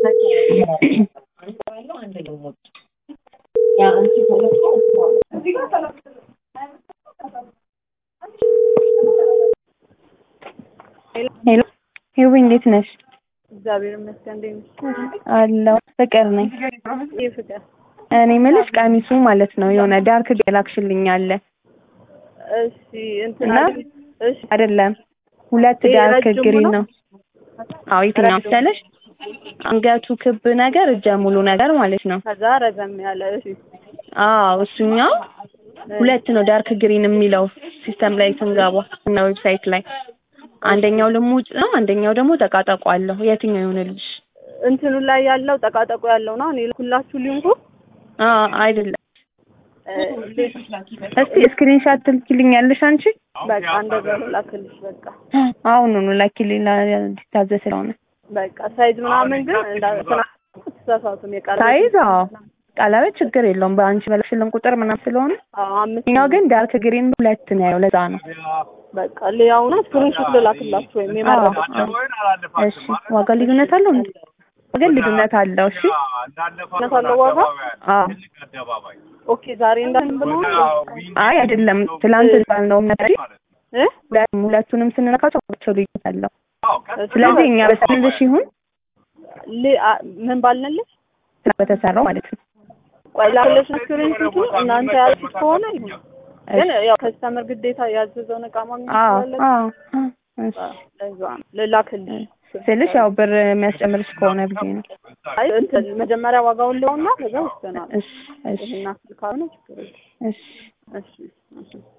ሄሎ ሄዊ እንዴት ነሽ? እግዚአብሔር ይመስገን። እንዴት ነሽ? አለሁ ፍቅር ነኝ። ይህ ፍቅር እኔ የምልሽ ቀሚሱ ማለት ነው የሆነ ዳርክ ገላክሽልኝ አለ እሺ፣ እንትን እና አይደል? እሺ፣ አይደለም ሁለት ይሄ ዳርክ ረጅሙ ግሪን ነው? ነው። አዎ የትኛው መሰለሽ? አንገቱ ክብ ነገር እጀ ሙሉ ነገር ማለት ነው። ከዛ ረዘም ያለ እሺ፣ አዎ እሱኛው ሁለት ነው ዳርክ ግሪን የሚለው ሲስተም ላይ ስንገባ እና ዌብሳይት ላይ አንደኛው ልሙጭ ነው፣ አንደኛው ደግሞ ጠቃጠቆ አለው። የትኛው ይሆንልሽ? እንትኑ ላይ ያለው ጠቃጠቆ ያለው ነው። እኔ ልኩላችሁ ሊንኩ አዎ አይደለም። እ፣ እስቲ ስክሪንሻት ትልኪልኛለሽ አንቺ? በቃ እንደዛ ላክልሽ። በቃ አሁኑኑ ላኪልኝ ሊታዘዝ ስለሆነ በቃ ሳይዝ ምናምን ግን እንዳትና ተሳሳቱም የቃል ሳይዝ አዎ ቀለበት ችግር የለውም በአንቺ በለሽልን ቁጥር ምናምን ስለሆነ አዎ አምስት እኛው ግን ዳርክ ግሪን ሁለት ነው ያለው ለዛ ነው በቃ ሊያውና ስክሪንሾት ልላክላችሁ ወይም አዎ የመረጡት አዎ። እሺ ዋጋ ልዩነት አለው እንዴ ዋጋ ልዩነት አለው እሺ እውነት አለው ዋጋ አዎ ኦኬ ዛሬ እንዳልን ብሎ አይ አይደለም ትላንት ባልነው ነገር እ ሁለቱንም ስንነካቸው ዋጋቸው ልዩነት አለው ስለዚህ እኛ በስልሽ ይሁን ሊ- አ- ምን ባልንልሽ በተሰራው ማለት ነው ቆይ ላክልሽ ስክሪንሾቱ እናንተ ያልኩት ከሆነ ይሁን ግን ያው ከስተመር ግዴታ ያዘዘውን እቃ ማግኘት አዎ ስላለበት አዎ እሺ ለዛ ነው ልላክልሽ ስልሽ ያው ብር የሚያስጨምርሽ ከሆነ ብዬ ነው አይ እንትን መጀመሪያ ዋጋውን ሊሆንና ከዛ ወስደናል እሺ እሺ ይሄን አስል ካልሆነ ችግር የለም እሺ እሺ እሺ